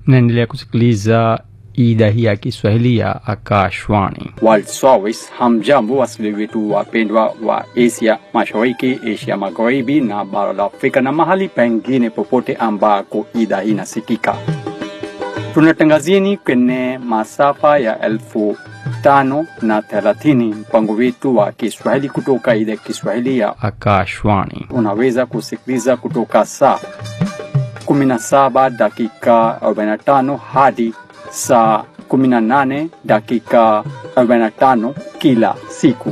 naendelea kusikiliza idhaa hii ya Kiswahili ya Akashwani. World Service. Hamjambo wasikilizaji wetu wapendwa wa Asia Mashariki, Asia Magharibi na bara la Afrika na mahali pengine popote ambako idhaa hii inasikika. Tunatangazieni kwenye masafa ya elfu tano na thelathini mpango wetu wa Kiswahili kutoka idhaa ya Kiswahili ya Akashwani. unaweza kusikiliza kutoka saa 17 dakika 45 hadi saa 18 dakika 45 kila siku.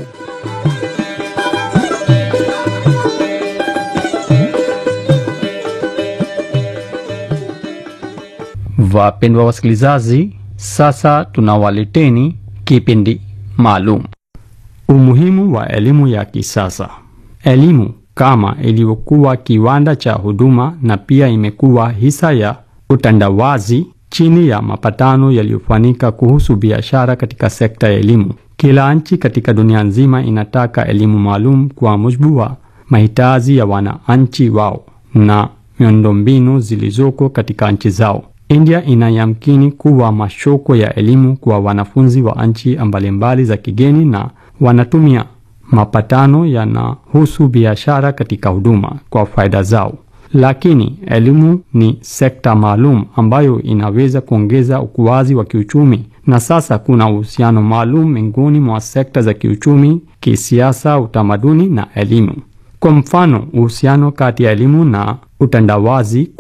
Wapendwa wasikilizaji, sasa tunawaleteni kipindi maalum, umuhimu wa elimu ya kisasa. Elimu kama ilivyokuwa kiwanda cha huduma na pia imekuwa hisa ya utandawazi chini ya mapatano yaliyofanyika kuhusu biashara katika sekta ya elimu. Kila nchi katika dunia nzima inataka elimu maalum kwa mujibu wa mahitaji ya wananchi wao na miundombinu zilizoko katika nchi zao. India inayamkini kuwa mashoko ya elimu kwa wanafunzi wa nchi mbalimbali za kigeni na wanatumia mapatano yanahusu biashara katika huduma kwa faida zao. Lakini elimu ni sekta maalum ambayo inaweza kuongeza ukuaji wa kiuchumi, na sasa kuna uhusiano maalum miongoni mwa sekta za kiuchumi, kisiasa, utamaduni na elimu. Kwa mfano, uhusiano kati ya elimu na utandawazi